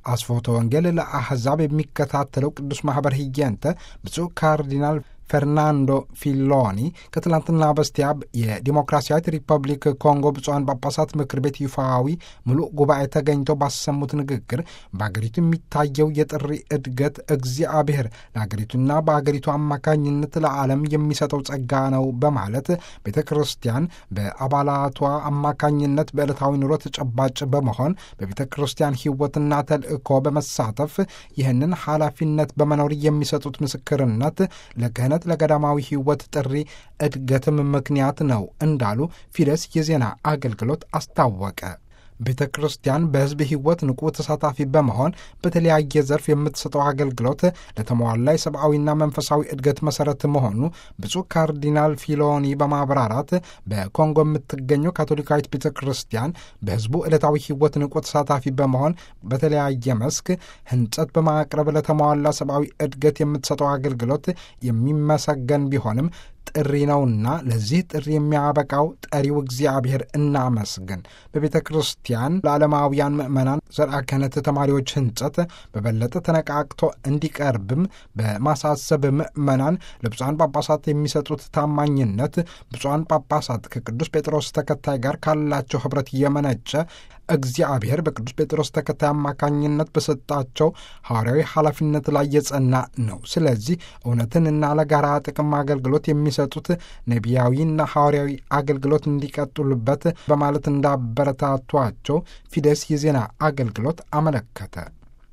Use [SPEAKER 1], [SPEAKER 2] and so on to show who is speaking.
[SPEAKER 1] አስፎተ ወንጌል ለአሕዛብ የሚከታተለው ቅዱስ ማኅበር ህየንተ ብፁዕ ካርዲናል ፈርናንዶ ፊሎኒ ከትላንትና በስቲያ የዲሞክራሲያዊት ሪፐብሊክ ኮንጎ ብፁዓን ጳጳሳት ምክር ቤት ይፋዊ ሙሉ ጉባኤ ተገኝተው ባሰሙት ንግግር በአገሪቱ የሚታየው የጥሪ እድገት እግዚአብሔር ለአገሪቱና በአገሪቱ አማካኝነት ለዓለም የሚሰጠው ጸጋ ነው በማለት ቤተ ክርስቲያን በአባላቷ አማካኝነት በዕለታዊ ኑሮ ተጨባጭ በመሆን በቤተ ክርስቲያን ሕይወትና ተልእኮ በመሳተፍ ይህንን ኃላፊነት በመኖር የሚሰጡት ምስክርነት ለክህነት ለገዳማዊ ሕይወት ጥሪ እድገትም ምክንያት ነው እንዳሉ ፊደስ የዜና አገልግሎት አስታወቀ። ቤተ ክርስቲያን በሕዝብ ሕይወት ንቁ ተሳታፊ በመሆን በተለያየ ዘርፍ የምትሰጠው አገልግሎት ለተሟላ የሰብአዊና መንፈሳዊ እድገት መሠረት መሆኑ ብፁዕ ካርዲናል ፊሎኒ በማብራራት በኮንጎ የምትገኘው ካቶሊካዊት ቤተ ክርስቲያን በሕዝቡ ዕለታዊ ሕይወት ንቁ ተሳታፊ በመሆን በተለያየ መስክ ሕንጸት በማቅረብ ለተሟላ ሰብአዊ እድገት የምትሰጠው አገልግሎት የሚመሰገን ቢሆንም ጥሪ ነውና ለዚህ ጥሪ የሚያበቃው ጠሪው እግዚአብሔር እናመስግን። በቤተ ክርስቲያን ለዓለማውያን ምዕመናን ዘርዓ ክህነት ተማሪዎች ሕንጸት በበለጠ ተነቃቅቶ እንዲቀርብም በማሳሰብ ምዕመናን ለብፁዓን ጳጳሳት የሚሰጡት ታማኝነት ብፁዓን ጳጳሳት ከቅዱስ ጴጥሮስ ተከታይ ጋር ካላቸው ኅብረት የመነጨ እግዚአብሔር በቅዱስ ጴጥሮስ ተከታይ አማካኝነት በሰጣቸው ሐዋርያዊ ኃላፊነት ላይ የጸና ነው። ስለዚህ እውነትንና ለጋራ ጥቅም አገልግሎት የሚሰጡት ነቢያዊና ሐዋርያዊ አገልግሎት እንዲቀጥሉበት በማለት እንዳበረታቷቸው ፊደስ የዜና አገልግሎት አመለከተ።